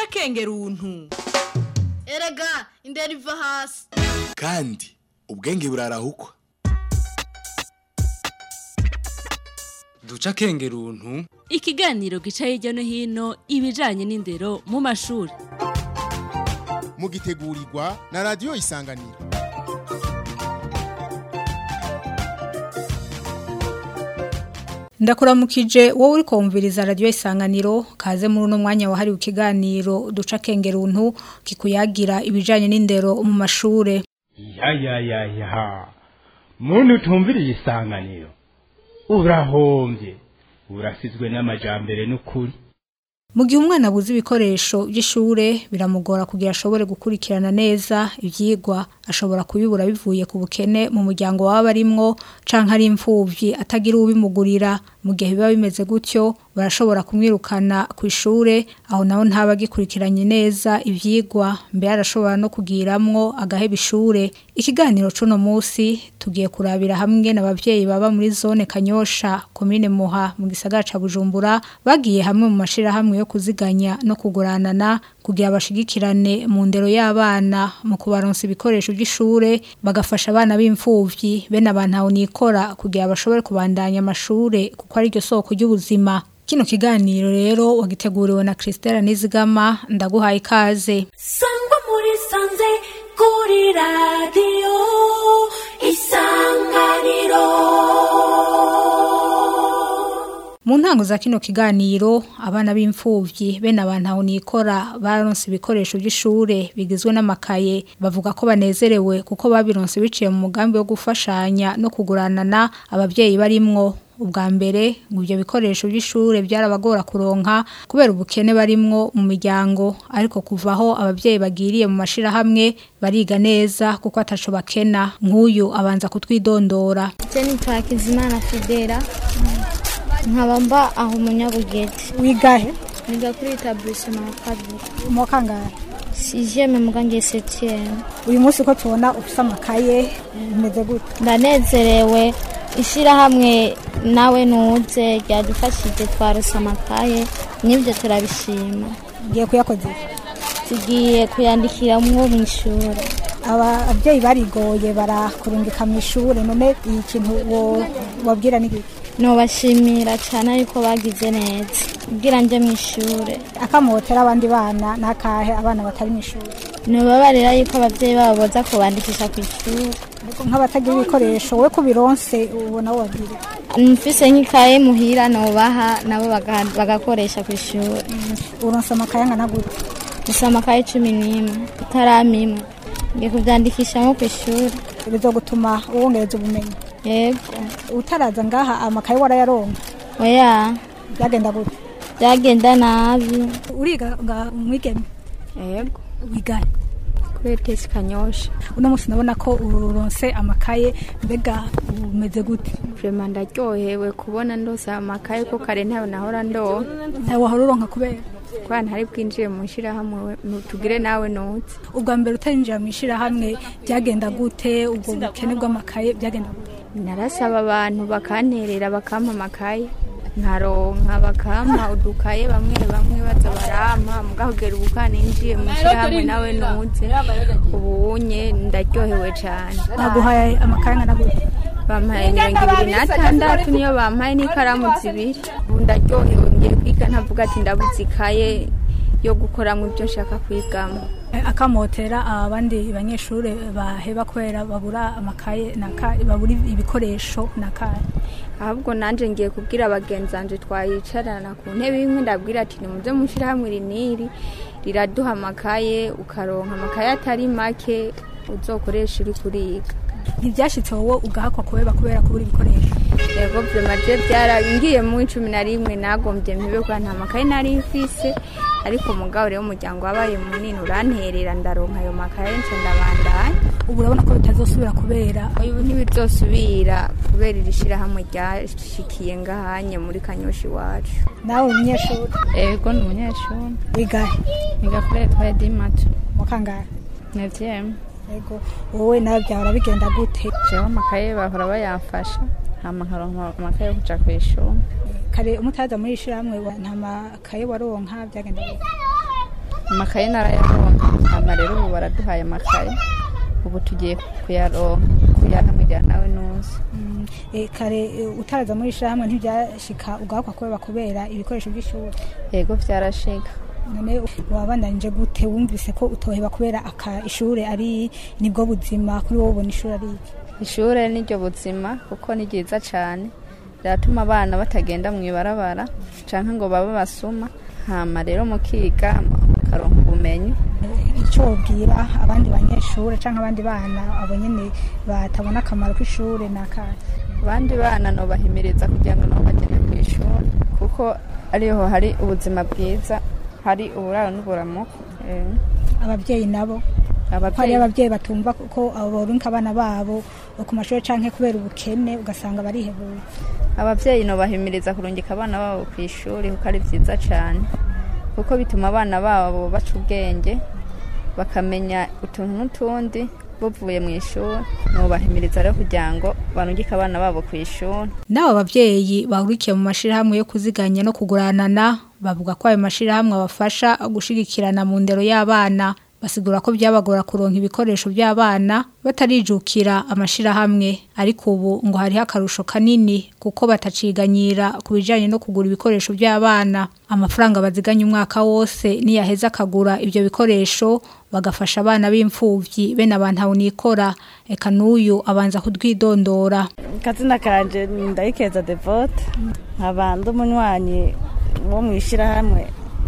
duca akenge runtu erega indera iva hasi kandi ubwenge burarahukwa duca akenge runtu ikiganiro gica hirya no hino ibijanye n'indero mu mashuri mugitegurirwa na radiyo isanganiro ndakuramukije wowe uri kumviriza radiyo isanganiro kaze muri uno mwanya wahariwe ikiganiro duca akenge runtu kikuyagira ibijanye n'indero mu mashure ya ya ya ya muntu utumviriye isanganiro urahombye urasizwe n'amajambere n'ukuri mu gihe umwana abuze ibikoresho by'ishure biramugora kugira ashobore gukurikirana neza ibyigwa ashobora kubibura bivuye ku bukene mu muryango waba arimwo canke ari imfuvyi atagira ubimugurira mu gihe biba bimeze gutyo barashobora kumwirukana ku ishure aho naho ntaba agikurikiranye neza ivyigwa mbere arashobora no kugiramwo agaheba ishure ikiganiro cuno musi tugiye kurabira hamwe n'abavyeyi baba muri zone Kanyosha komine Muha mu gisagara ca Bujumbura bagiye hamwe mu mashira hamwe yo kuziganya no kuguranana kugira bashigikirane mu ndero y'abana mu kubaronsa ibikoresho by'ishure bagafasha abana b'imfuvyi bene abantu aho nikora kugira bashobore kubandanya amashure kuko ari ryo soko ry'ubuzima kino kiganiro rero wagiteguriwe na Christelle Nizigama ndaguhaye ikaze sangwa muri sanze kuri radiyo isanganiro mu ntango za kino kiganiro abana b'imfuvyi bene abantu aho nikora baronse ibikoresho by'ishure bigizwe n'amakaye bavuga ko banezerewe kuko babironse biciye mu mugambi wo gufashanya no kuguranana abavyeyi barimwo ubwa mbere ngo ibyo bikoresho by'ishure byarabagora kuronka kubera ubukene barimwo mu miryango ariko kuvaho abavyeyi bagiriye mu mashirahamwe bariga neza kuko ataco bakena nk'uyu abanza kutwidondora Jenny Twakizimana Fidera nkaba mba aho munyabugete wigahe niga kuri etablissement ya kabiri mu kangahe sixième muga ngiye septième uyu munsi ko tubona ufise amakaye bimeze gute ndanezerewe ishyirahamwe nawe nuze ryadufashije twarose amakaye n'ibyo turabishima ngiye kuyakoze tugiye kuyandikiramwo mu ishuri ababyeyi barigoye barakurungika mu ishuri none iyi kintu wabwira n'igiki nubashimira cyane ariko bagize neza ubwira njye mu ishuri akamotera abandi bana n'akahe abana batari mu ishuri nubabarira yuko ababyeyi babo boza kubandikisha ku ishuri nk'abatagira ibikoresho we kubironse ubona wabwira mfise nk'ikaye muhira nubaha nabo bagakoresha ku ishuri uronse amakaye angana gute gusa amakaye cumi n'imwe utaramimwe ngiye kubyandikisha nko ku ishuri bizogutuma wongereza ubumenyi yego utaraza ngaha amakaye warayaronka oya byagenda gute byagenda nabi uriga mwigeme yego wigahe kuri etesi kanyosha uno munsi ndabona ko uronse amakaye mbega umeze gute vrema ndaryohewe kubona ndose amakaye ko kare ntayo nahora ndoha ntawe wahora uronka kubera kubera ntari bwinjiye mu ishyirahamwe tugire nawe nutse ubwa mbere utarinjira mu ishyirahamwe byagenda gute ubwo bukene bw'amakaye byagenda gute narasaba abantu bakanterera bakampa amakaye nkaronka bakampa udukaye bamwe bamwe baza barampa mugahogera ubu kaninjiye mu ishyirahamwe nawe nutse ubunye ndaryohewe cyane baguhaye amakaye angana gute bampaye mirongo ibiri n'atandatu niyo bampaye n'ikaramu zibiri ubu ndaryohewe ngiye kwiga ntavuga ati ndabuze ikaye yo gukoramo ibyo nshaka kwigamo akamotera abandi banyeshuri baheba kubera babura amakaye babura ibikoresho n'akaye ahubwo nanjye ngiye kubwira abagenzi banjye twayicarana ku ntebe imwe ndabwira ati nimuze mushyirahamwe iri n'iri riraduha amakaye ukaronka amakaye atari make uzokoresha uri kuriga ntibyashyitse wowe ugahakwa kubera kubera kubura ibikoresho yego byamaze byaragiye mu cumi na rimwe nagombye mpibe kuba nta makaye nari mfise ariko umugabo rero umuryango wabaye munini uranterera ndaronka ayo makaye nce ndabandanya ubu urabona ko bitazosubira kubera ubu ntibizosubira kubera iri shyirahamwe ryashikiye ngahanye muri kanyoshi iwacu nawe umunyeshuri yego ni umunyeshuri wigahe niga kuri etwaye dimatu mu kangahe nevyeme yego wowe nawe byahora bigenda gute jewe amakaye bahora bayamfasha hama nkaronka amakaye yo kuja kw'ishuri kare umutaza muri ishyirahamwe nta makaye waronka byagenda gute amakaye narayaronka hama rero ubu baraduhaye amakaye ubu tugiye kuyaronka kuyahamwira nawe nuzi Eh, kare eh, utaraza muri ishyirahamwe ntibyashika ugahakwa kubera kubera ibikoresho by'ishuri yego vyarashika none wabandanije gute wumvise ko utoheba kubera aka ishuri ari nibwo buzima kuri wowe ubona ishuri ari iki ishure niryo buzima kuko ni ryiza cane riratuma abana batagenda mu ibarabara canke ngo babe basuma hama rero mukiga mukaronka ubumenyi icyo wabwira abandi banyeshuri cyangwa abandi bana abo nyine batabona akamaro k'ishuri ni akahe abandi bana nobahimiriza kugira ngo nabo bagende ku ishuri kuko ariho hari ubuzima bwiza hari uburaro n'uburamuko Eh, ababyeyi nabo ko hari abavyeyi ababyeyi batumva ko abo borunka abana babo ku mashuri cyangwa kubera ubukene ugasanga barihebuye abavyeyi nobahimiriza kurungika abana babo ku ishuri kuko ari vyiza cane kuko bituma abana babo baca ubwenge bakamenya utuntu n'utundi bavuye mu ishuri nobahimiriza rero kugira ngo barungike abana babo ku ishuri n'abo babyeyi bahurikiye mu mashyirahamwe yo kuziganya no kuguranana bavuga ko ayo mashyirahamwe abafasha gushigikirana mu ndero y'abana basigura ko byabagora kuronka ibikoresho by'abana batarijukira amashyirahamwe ariko ubu ngo hariho akarusho kanini kuko bataciganyira ku bijyanye no kugura ibikoresho by'abana amafaranga baziganya umwaka wose niyaheza akagura ibyo bikoresho bagafasha abana b'imfubyi bene abantu nikora eka n'uyu abanza kudwidondora kazina kanje ndayikeza devote nkaba ndi umunywanyi wo mu ishyirahamwe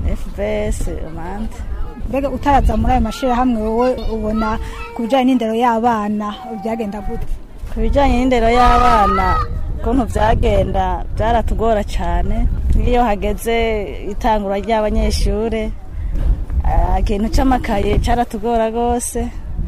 fbs umande mbega utaraza muri ayo mashyirahamwe wowe ubona ku bijyanye n'indero y'abana byagenda gute ku bijyanye n'indero y'abana ukuntu byagenda byaratugora cyane nk'iyo hageze itangura ry'abanyeshuri ah, ikintu cy'amakaye cyaratugora rwose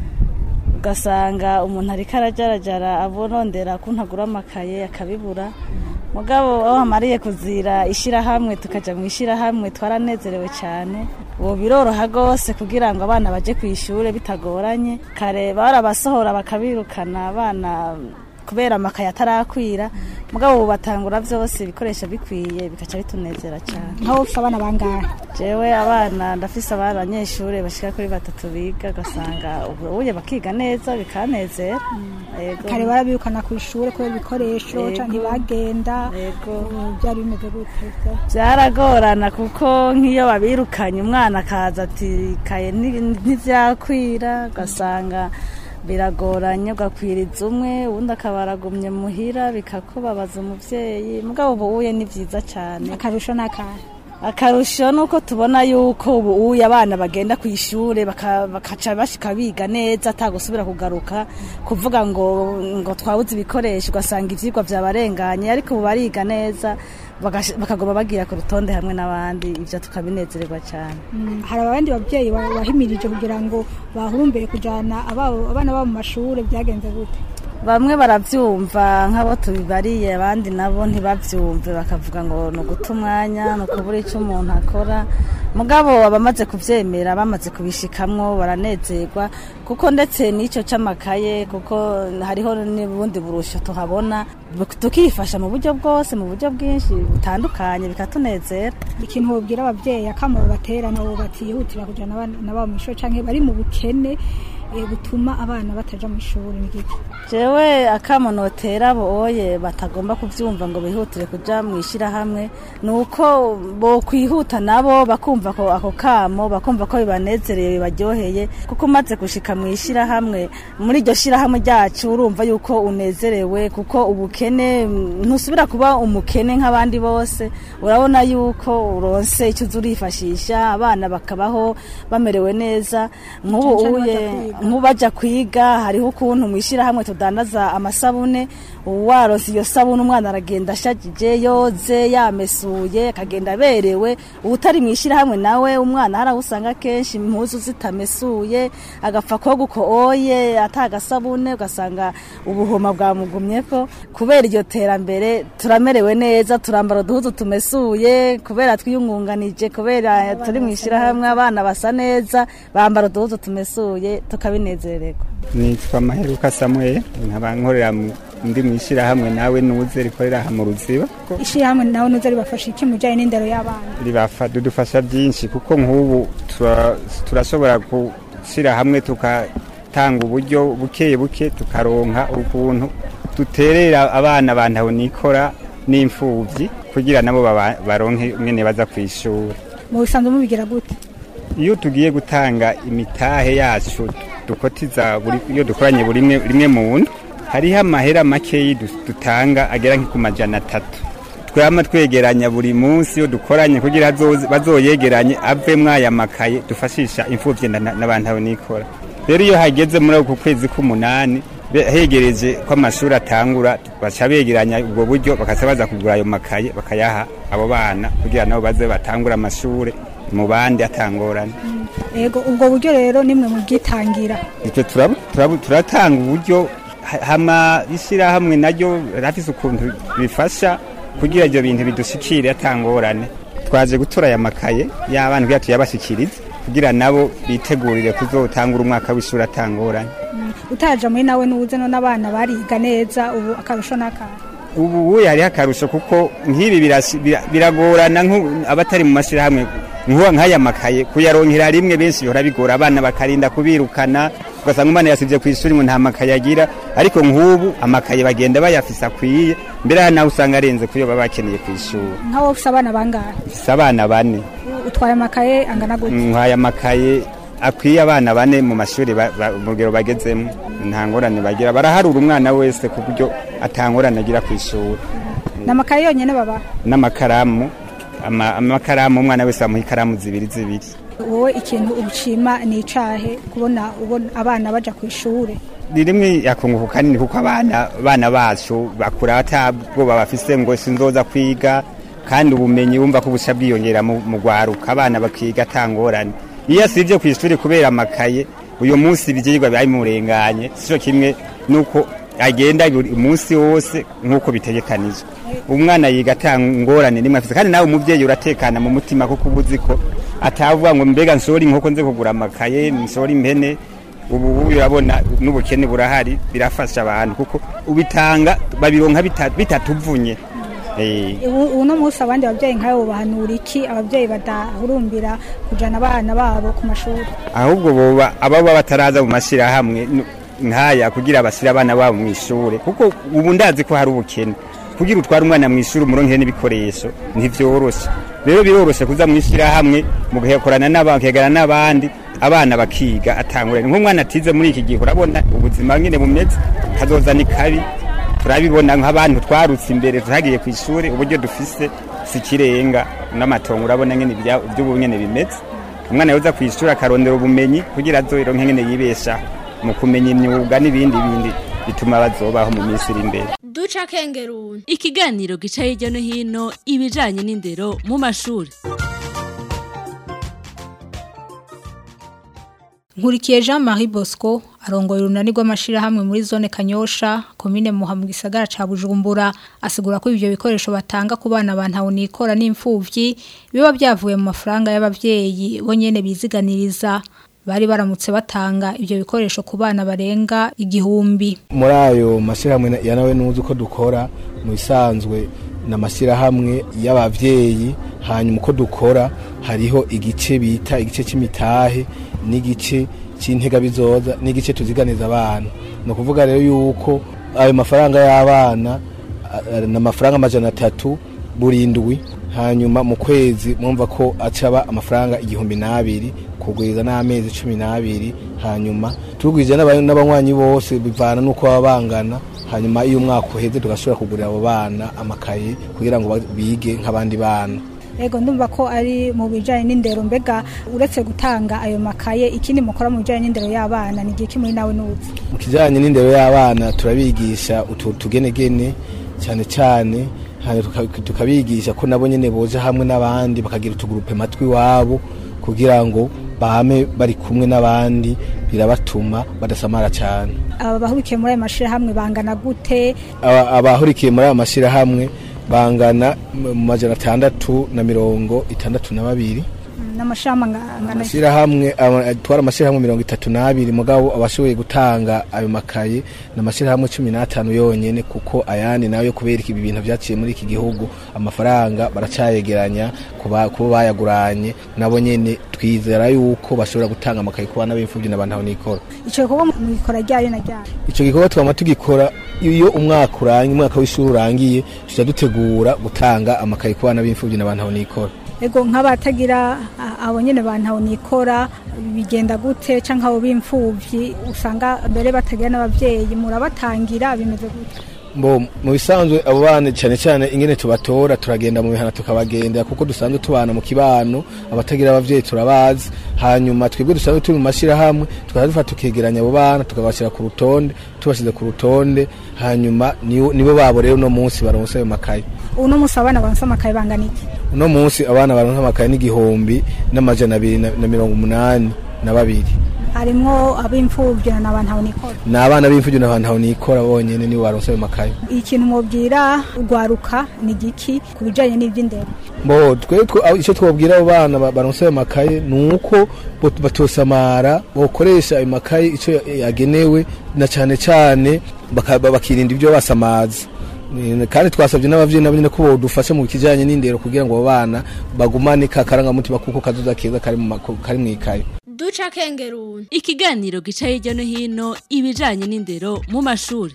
ugasanga umuntu ariko arajarajara abonondera ko ntagura amakaye akabibura mugabo aho hamariye kuzira ishyirahamwe tukajya mu ishyirahamwe twaranezerewe cyane ubu biroroha rwose kugira ngo abana bajye ku ishuri bitagoranye kare barabasohora bakabirukana abana kubera amakaye atarakwira mugabo ubu batangura byose ibikoresho bikwiye bikaca bitunezera cyane nkaho ufite abana bangahe jewe abana ndafise abana abanyeshuri bashika kuri batatu biga ugasanga ubu uye bakiga neza bikanezera Yego. kare barabirukana ku ishuri kubera ibikoresho Yego. cyangwa ntibagenda Yego. ubu byari bimeze gute byaragorana kuko nk'iyo babirukanye umwana akaza ati kaye nti- ntivyakwira ugasanga biragoranye ugakwiriza umwe uwundi akaba aragumye muhira bikakubabaza umuvyeyi mugabo ubu uye ni vyiza cane akarusho n'akahe akarusho ni uko tubona yuko ubu uye abana bagenda ku ishuri baka- bakaca bashika biga neza atagusubira kugaruka kuvuga ngo ngo twabuze ibikoresho ugasanga ivyigwa vyabarenganye ariko ubu bariga neza bagash- bakagoma bagira ku rutonde hamwe n'abandi ivyo tukabinezererwa cyane Mm, hari abandi babyeyi ba- bahimirije kugira ngo bahurumbire kujyana ababo- abana babo mu mashuri byagenze gute bamwe barabyumva nk'abo tubibariye abandi nabo ntibabyumve bakavuga ngo ni uguta umwanya ni ukubura icyo umuntu akora mugabo abamaze kubyemera bamaze kubishikamwo baranezerwa kuko ndetse n'icyo cy'amakaye kuko hariho n'ubundi burusho tuhabona tukifasha mu buryo bwose mu buryo bwinshi butandukanye bikatunezera ikintu wabwira ababyeyi akamaro batera nabo batihutira kujyana abana babo mu ishuri cyangwa bari mu bukene eh, butuma abana bataja mu ishuri ni giki jewe akamonotera boye batagomba kuvyumva ngo bihutire kuja mu ishyirahamwe ni uko bokwihuta nabo bakumva ko ako kamo bakumva ko bibanezereye bibaryoheye kuko umaze gushika mu ishyirahamwe muri iryo shyirahamwe ryacu urumva yuko unezerewe kuko ubukene mm, ntusubira kuba umukene nk'abandi bose urabona yuko uronse icyo uza urifashisha abana bakabaho bamerewe neza nk'ubu Cane cane uye baja kwiga. nk'ubaja kwiga hariho ukuntu mu ishyirahamwe tudandaza amasabune waroze iyo sabune umwana aragenda ashagije yoze yamesuye akagenda aberewe utari mu ishyirahamwe nawe umwana hari aho usanga kenshi impuzu zitamesuye agapfa koga uko oye atagasabune ugasanga ubuhoma bwamugumyeko kubera iryo terambere turamerewe neza turambara uduhuzu tumesuye kubera twiyungunganije kubera turi mu ishyirahamwe abana basa neza bambara uduhuzu tumesuye tukabinezererwa nitwa maheruka samuel nkaba nkorera mu- ndi mu ishyirahamwe nawe nuze rikorera aha mu ruziba ishyirahamwe nawe nuza ribafasha iki mu bijyanye n'indero y'abana ribafa dudufasha byinshi kuko nk'ubu tura- turashobora gushyira hamwe tugatanga uburyo buke buke tukaronka ukuntu duterera abana bantu nikora n'imfubyi kugira nabo baba- baronke mwene baza ku ishuri mu bisanzwe mubigira gute iyo tugiye gutanga imitahe yacu dukotiza buri iyo dukoranye buri rimwe rimwe mu nda hariho amahera makeyi du- dutanga agera nko ku majana atatu twama twegeranya buri munsi iyo dukoranye kugira hazoze- bazoyegeranye avemwo aya makaye dufashisha imfuvyi na- n'abantu abo nikora rero iyo hageze muri uku kwezi k'umunani be- hegereje ko amashuri atangura baca begeranya ubwo buryo bakaca baza kugura ayo makaye bakayaha abo bana kugira nabo baze batangure amashure mu bandi atangorane yego ubwo buryo rero nimwe mubwitangira icyo turabu- turabu- turatanga uburyo ha- hama ishyirahamwe naryo rafise ukuntu bifasha kugira ibyo bintu bidushikire atangorane twaje gutora aya makaye y'abana kugira tuyabashikirize kugira nabo bitegurire kuzotangura umwaka w'ishuri atangorane utaja muri nawe nuze none abana bariga neza ubu akarusho n'akantu ubu ubu hariho akarusho kuko nk'ibi birasi- bira- biragorana nk'u- abatari mu mashyirahamwe nk'uwa nk'aya makaye kuyaronkera rimwe benshi bihora bigora abana bakarinda kubirukana ugasanga umwana yasibye ku ishuri ngo nta makaye agira ariko nk'ubu amakaye bagenda bayafise akwiye mbere aha nawe usanga arenze kuyo baba bakeneye ku ishuri nk'aho ufise abana bangahe mfise abana bane utwaye amakaye angana gute nk'aya amakaye akwiye abana bane mu mashuri ba- ba- mu rugero bagezemo nta ngorane bagira baraharura umwana wese ku buryo atangorane agira ku ishuri ni amakaye yonyine baba n'amakaramu ama- amakaramu umwana wese bamuha ikaramu zibiri zibiri wowe ikintu ushima ni icahe kubona ubona abana baja ku ishure ni rimwe yakunguka kanini kuko abana abana bacu bakura atabwoba bafise ngo sinzoza kwiga kandi ubumenyi bumva ko buca bwiyongera mu mu rwaruka abana bakiga atangorane iyo asivye ku ishuri kubera amakaye uyu munsi ivyigwa bimurenganye sico kimwe nuko agenda buri munsi wose nk'uko bitegekanijwe umwana yiga atangorane nimwe afise kandi nawe umuvyeyi uratekana mu mutima kuko uba uzi ko atavuga ngo mbega nshora inkoko nze kugura amakaye nshora impene ubu ubu urabona n'ubukene burahari birafasha abantu kuko ubitanga babironka bita- bitatuvunye Eh, ubu uno munsi abandi babyeyi nkawe bahanura iki ababyeyi badahurumbira kujana abana babo ku mashuri ahubwo boba ababa bataraza mu mashyirahamwe n- nkaya kugira bashyire abana babo mu ishure kuko ubu ndazi ko hari ubukene kugira utware umwana mu ishuri umuronkere n'ibikoresho ntivyoroshe rero biroroshe kuza mu ishyirahamwe mugakorana n'abakegana n'abandi abana bakiga atangurane nk'umwana atize muri iki gihe urabona ubuzima nyine bumeze kazoza ni kabi turabibona nk'abantu twarutse imbere tutagiye ku ishuri uburyo dufise si kirenga n'amatongo urabona nyine ibya- iby'ubu nyine bimeze umwana yoza ku ishuri akarondera ubumenyi kugira azoronke nyine yibeshaho mu kumenya imyuga n'ibindi bindi bituma bazobaho mu minsi iri imbere duca kengeruni ikiganiro gica hirya no hino ibijanye n'indero mu mashuri nkurikiye jean marie bosco arongoye urunani rw'amashyirahamwe muri zone kanyosha komine muha mu gisagara ca bujumbura asigura ko ibyo bikoresho batanga ku bana ba ntawunikora n'imfuvyi biba byavuye mu mafaranga y'abavyeyi bo nyene biziganiriza bari baramutse batanga ibyo bikoresho ku bana barenga igihumbi muri ayo mashyirahamwe ya nawe nuzi uko dukora mu bisanzwe ni amashyirahamwe y'ababyeyi hanyuma uko dukora hariho igice bita igice cy'imitahe n'igice cy'intega bizoza n'igice tuziganiza abana ni ukuvuga rero yuko ayo mafaranga y'abana a- a- ni amafaranga amajana atatu burindwi hanyuma mu kwezi mwumva ko acaba amafaranga igihumbi n'abiri kugwiza n'amezi cumi n'abiri hanyuma tugwije n'aba- n'abanywanyi bose bivana n'uko baba bangana hanyuma iyo umwaka uheze tugashobora kugurira abo bana amakaye kugira ngo ba- bige nk'abandi bana Ego ndumva ko ari mu bijanye n'indero mbega uretse gutanga ayo makaye ikindi mukora mu bijanye n'indero y'abana ni igihe kimwe nawe nuzi mu kijyanye n'indero y'abana turabigisha utu tugenegene cyane cyane hanyuma tuka- tukabigisha ko nabo nyine boja hamwe n'abandi bakagira utugurupe matwi iwabo kugira ngo bame bari kumwe n'abandi birabatuma badasamara cyane aba bahurikiye muri ayo mashirahamwe bangana gute Aba- abahurikiye muri aya mashyirahamwe bangana mu majana atandatu na mirongo itandatu na babiri n'amashirahamwe angana amashyirahamwe aba- atwara amashyirahamwe mirongo itatu n'abiri mugabo abashoboye gutanga ayo makaye ni amashyirahamwe cumi n'atanu yonyene kuko ayandi nayo kubera ibi bintu vyaciye muri iki gihugu amafaranga baracayegeranya kuba kuba bayaguranye nabo nyene twizera yuko bashobora gutanga amakaye ku bana b'imfuvyi n'abantu aho nikora ico gikorwa mugikora ryari na ryari ico gikorwa twama tugikora iyo umwaka urangiye umwaka w'ishuri urangiye tuja dutegura gutanga amakaye ku bana b'imfuvyi n'abantu aho nikora ego nk'abatagira a- abo nyene bantu nikora bigenda gute canke abo b'imfuvyi usanga mbere batagira n'abavyeyi murabatangira bimeze gute Mbo mu bisanzwe abo bana cyane cyane ingene tubatora turagenda mu mihana tukabagendera kuko dusanzwe tubana mu kibano abatagira abavyeyi turabazi hanyuma twebwe dusanzwe turi mu mashirahamwe tukaza dufata tukegeranya abo bana tukabashyira ku rutonde tubashyize ku rutonde hanyuma nibo nibo babo rero uno munsi baronse ayo makaye uno musi abana baronse amakaye bangana iki uno munsi abana baronse amakaye n'igihumbi n'amajana abiri na na mirongo umunani na babiri harimwo ab'imfuvyi na n'abantu nikora ni abana b'imfuvyi n'abantu aho nikora bonyene nibo baronse ayo makaye ikintu mwobwira urwaruka ni giki ku bijanye n'ivy'indero Bo twe twe aho- ico twobwira abo bana ba- baronse ayo makaye nuko bot- batosamara bokoresha ayo makaye ico ya- yagenewe na cane cane baka- ba- bakirinda ibyo basamaza Ni- kandi twasabye n'abavyeyi nabo nyene ko bodufasha mu kijanye n'indero kugira ngo abo bana bagumane ka karangamutima kuko kazoza keza kari mu mako- kari mw'ikaye duca kengeruni ikiganiro gica hirya no hino ibijanye n'indero mu mashuri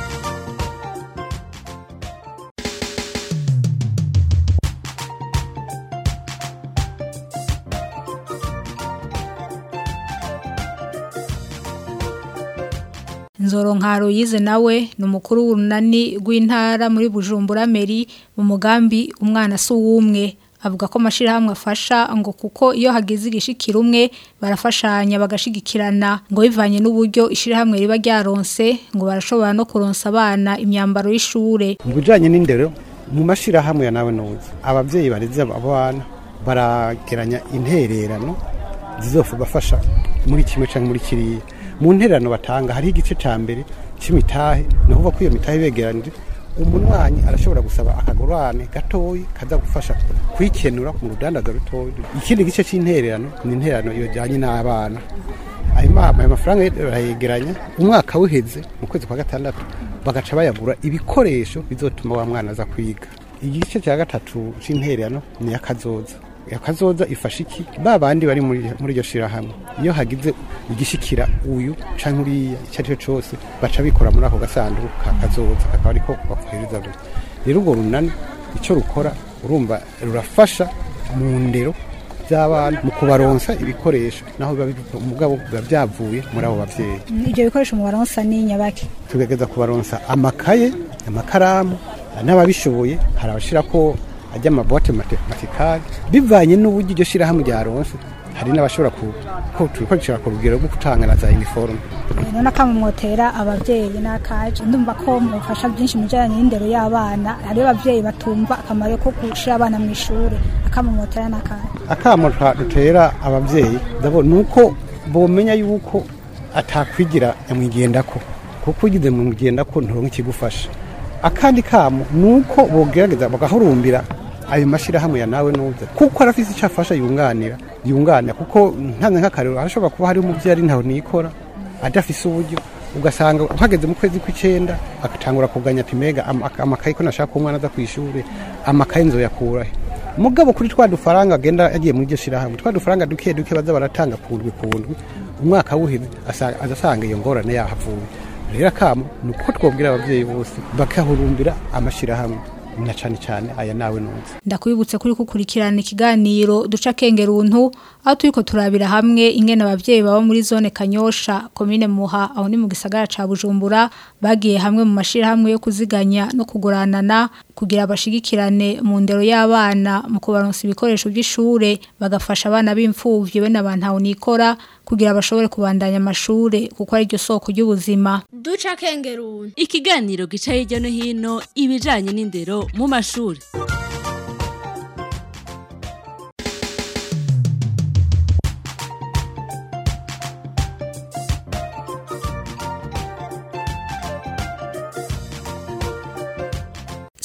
Nzoro nkaro yize nawe ni umukuru w'urunani rw'intara muri Bujumbura Meri mu mugambi umwana si uwumwe avuga ko amashirahamwe afasha ngo kuko iyo hagize igishikira umwe barafashanya bagashigikirana ngo bivanye n'uburyo ishirahamwe riba ryaronse ngo barashobora no kuronsa abana imyambaro y'ishure mu bijyanye n'indero mu mashyirahamwe ya nawe nuzi ababyeyi bareze abana barageranya intererano zizofasha muri kimwe cyangwa muri kiriya mu ntererano batanga hariho igice cya mbere cy'imitahe ni ukuvuga ko iyo mitahe begeranije umunywanyi arashobora gusaba akagurane gatoyi kaza gufasha kwikenura mu rudandaza rutoya ikindi gice cy'intererano ni intererano yajyanye n'abana ayo ma- ayo mafaranga barayegeranya umwaka uheze mu kwezi kwa gatandatu bagaca bayagura ibikoresho bizotuma wa mwana aza kwiga igice cya gatatu c'intererano ni akazoza akazoza ifasha iki ba bandi bari muri muri iryo shirahamwe iyo hagize igishikira uyu canke uriya icyo ari cyo cose baca bikora muri ako gasanduku ka kazoza kakaba ariko bakohereza buri rero urwo runani icyo rukora urumva rurafasha mu ndero by'abana mu kubaronsa ibikoresho naho biba biva- umugabo biba byavuye muri abo bavyeyi ibyo bikoresho mu baronsa ni nyabaki tugerageza kubaronsa amakaye amakaramu n'ababishoboye hari abashira ko ajya amabote matematikali bivanye n'uburyo iryo shirahamwe ryaronse hari n'abashobora ku ko turikoresha ku rugero rwo gutanga za uniforme none akamumotera abavyeyi n'akaje ndumva ko mufasha byinshi mu bijanye n'indero y'abana hariyo abavyeyi batumva akamaro ko gushira abana mu ishure akamumotera n'akaje akamo twa- dutera abavyeyi ndabona nuko bomenya yuko atakwigira nyamwigendako kuko ugize mu mwigendako nturonka ikigufasha akandi kamo nuko bogerageza bagahurumbira ayo mashirahamwe ya nawe nuze kuko arafise icyo afasha yunganira yunganira kuko ntanze nk'akarero arashobora kuba hari umuvyeyi ari ntaho nikora adafise uburyo ugasanga uhageze mu kwezi kw'icenda agatangura kuganya ati mega ama- amakaye ko nashaka umwana aza kw'ishure amakaye nzoyakurahe mugabo kuri twa dufaranga agenda yagiye muri iryo shirahamwe twa dufaranga duke duke baza baratanga ku ndwi ku ndwi umwaka wuheze asa- aza asanga iyo ngorane yahavuye rero akamo ni uko twobwira abavyeyi bose bakahurumbira amashirahamwe na cane cane aya nawe nunze ndakwibutse kuri kukurikirana ikiganiro duca kengeruntu aho turiko turabira hamwe ingene abavyeyi baba muri zone Kanyosha komine Muha aho ni mu gisagara ca Bujumbura bagiye hamwe mu mashirahamwe yo kuziganya no kuguranana kugira bashigikirane mu ndero y'abana mu kubaronsa ibikoresho by'ishure bagafasha abana b'imfuvyi be n'abantu nikora kugira bashobore kubandanya amashure kuko ari ryo soko ry'ubuzima duca kengeruni ikiganiro gica hirya no hino ibijanye n'indero mu mashuri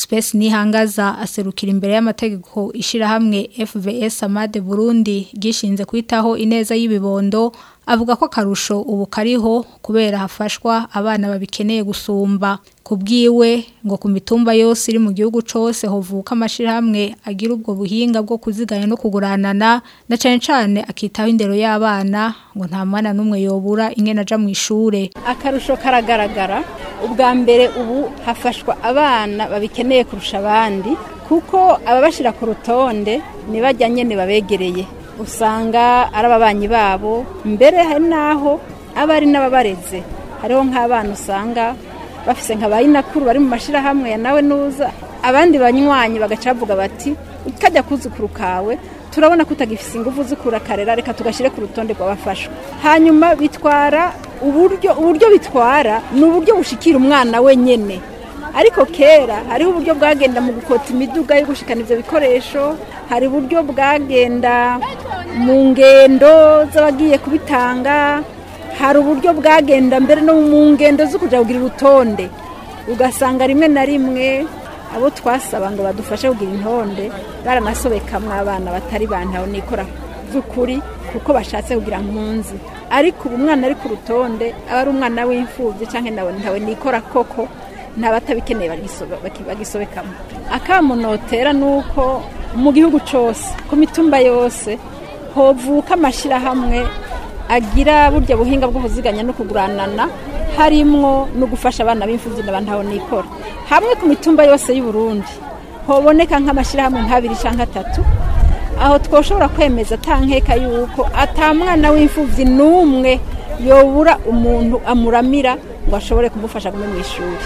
Space Nihangaza aserukira imbere y'amategeko ishirahamwe FVS Amade Burundi gishinze kwitaho ineza y'ibibondo avuga ko karusho ubu kariho kubera hafashwa abana babikeneye gusumba kubwiwe ngo ku mitumba yose iri mu gihugu cose hovuka amashirahamwe agira ubwo buhinga bwo kuziganya no kuguranana na cane cane akitaho indero y'abana ngo nta mwana n'umwe yobura ingene aja mu ishure akarusho karagaragara ubwa mbere ubu hafashwa abana babikeneye kurusha abandi kuko ababashira ku rutonde ntibajya nyine babegereye usanga ari ababanyi babo mbere hari n'aho aba ari n'ababareze hariho nk'abana usanga bafise nka bayinakuru bari mu mashyirahamwe ya nawe nuza abandi banywanyi bagaca bavuga bati ukajya kuzukuru kawe turabona ko utagifise ingufu zikura karera reka tugashyire ku rutonde rw'abafashwa hanyuma bitwara uburyo uburyo bitwara ni uburyo bushikira umwana wenyine ariko kera hariho uburyo bwagenda mu gukota imiduga yo gushikana ibyo bikoresho hari uburyo bwagenda mu ngendo z'abagiye kubitanga hari uburyo bwagenda mbere no mu ngendo zo kujya kugira urutonde ugasanga rimwe na rimwe abo twasaba ngo badufashe kugira intonde baranasobekamwe abana batari bantaho nikora by'ukuri kuko bashatse kugira mpunzi ariko ubu umwana ari ku rutonde aba ari umwana w'imfubyi cyangwa ntawe nikora koko ntabatabikeneye bagisobekamo akamunotera ni uko mu gihugu cyose ku mitumba yose hovuka amashyirahamwe agira burya buhinga bwo kuziganya no kuguranana harimwo no gufasha abana b'imfubyi n'abantu nikora hamwe ku mitumba yose y'u Burundi hoboneka nk'amashyirahamwe nk'abiri cyangwa atatu aho twoshobora kwemeza atankeka yuko atamwana w'imfubyi n'umwe yobura umuntu amuramira ngo ashobore kumufasha gume mu ishuri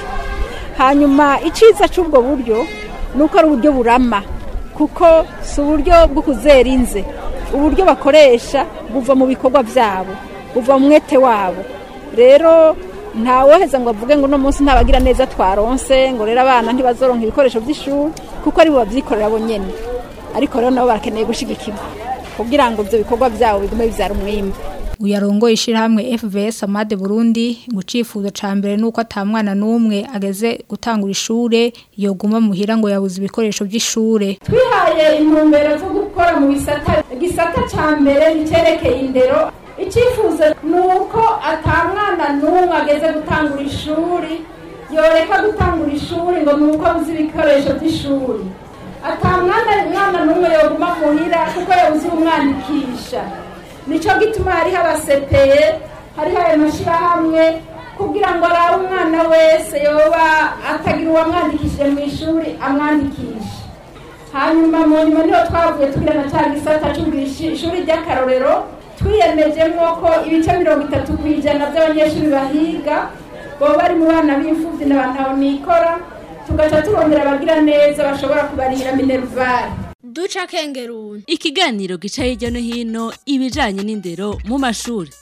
hanyuma icyiza cy'ubwo buryo ni uko ari uburyo burama kuko si uburyo bwo kuzera inze uburyo bakoresha buva mu bikorwa byabo buva mu mwete wabo rero ntawoheza ngo avuge ngo uno munsi ntabagira neza twaronse ngo rero abana ntibazoronka ibikoresho by'ishuri kuko ari bo babyikorera bonyine ariko rero nabo barakeneye gushyigikirwa kugira ngo ibyo bikorwa byabo bigume bibyara umwimbo uyarongoye ishyirahamwe FVS Amade Burundi ngo icifuzo ca mbere nuko atamwana n'umwe ageze gutangura ishure yoguma muhira ngo yabuze ibikoresho by'ishure twihaye intumbero zo gukora mu bisata igisata ca mbere nicerekeye indero icifuzo nuko atamwana n'umwe ageze gutangura ishuri yoreka gutangura ishuri ngo nuko abuze ibikoresho by'ishuri atamwana mwana n'umwe yoguma muhira kuko yabuze umwandikisha nicyo gituma hariho abasepeye hariho ayo mashyirahamwe kugira ngo arabe umwana wese yoba atagira uwamwandikishije mu ishuri amwandikishe hanyuma mu nyuma niho twavuye tugira na cya gisata ishuri ry'akarorero twiyemejemo ko ibice mirongo itatu ku ijana by'abanyeshuri bahiga baba bari mu bana b'imfubyi n'abantu nikora tugaca tubongera abagira neza bashobora kubarihira minervari duca kengeruni ikiganiro gica hirya no hino ibijanye n'indero mu mashuri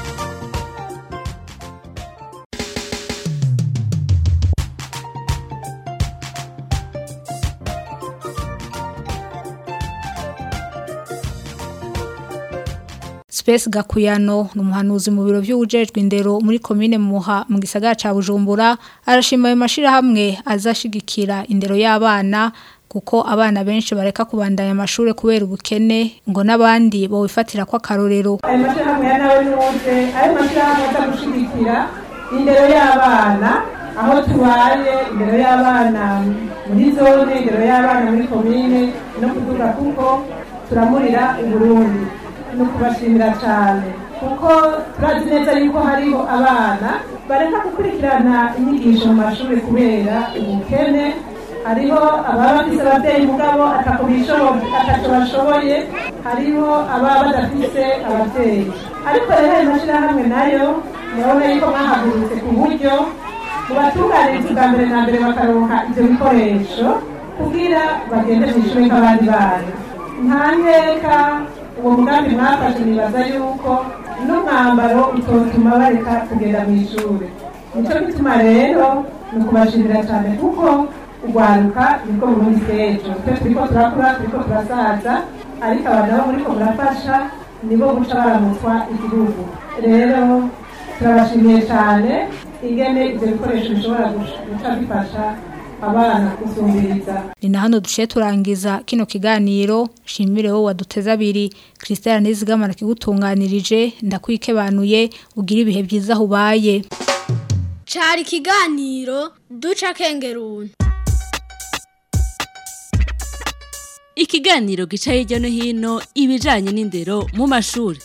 Space Gakuyano numuhanuzi mu biro by'ubujejwe indero muri commune Muha mu gisagara ca Bujumbura arashima ayo mashirahamwe azashigikira indero y'abana kuko abana benshi bareka kubandanya amashuri kubera ubukene ngo n'abandi bowifatira ko akarorero ayo mashyirahamwe ya nawe n'uwuze ayo mashyirahamwe aza gushyigikira indero y'abana aho tubaye indero y'abana muri zone indero y'abana muri komine no kuvuga kuko turamurira uburundi no kubashimira cyane kuko turazi neza yuko hariho abana bareka gukurikirana inyigisho mu mashuri kubera ubukene hariho ababa bafise ababyeyi mugabo atako bashoboye hariho ababa badafise ababyeyi ariko rero ayo mashyirahamwe nayo murabona yuko mwahagurutse ku buryo mubatunganiriza ubwa mbere na mbere bakaronka ibyo bikoresho kugira bagende mu ishuri nk'abandi bana nta nkeka uwo mugambi mwafashe nibaza yuko n'umwambaro utotuma bareka kugenda mu ishuri nicyo gituma rero ni ukubashimira cyane kuko urwaruka nibwo burundi bw'ejo twe turiko turakura turiko turasaza ariko abantu bo muriko murafasha nibo guca baramutswa igihugu rero turabashimiye cyane ingene ibyo bikoresho bishobora guca bifasha abana gusumbiriza ni na hano duciye turangiza kino kiganiro shimire wowe waduteze abiri christelle nizigamana kigutunganirije ndakwikebanuye ugira ibihe byiza aho ubaye cari ikiganiro duca akenguruntu ikiganiro gica hirya no hino ibijanye n'indero mu mashuri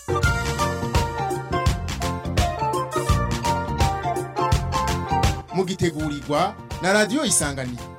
mugitegurirwa na radiyo isanganiro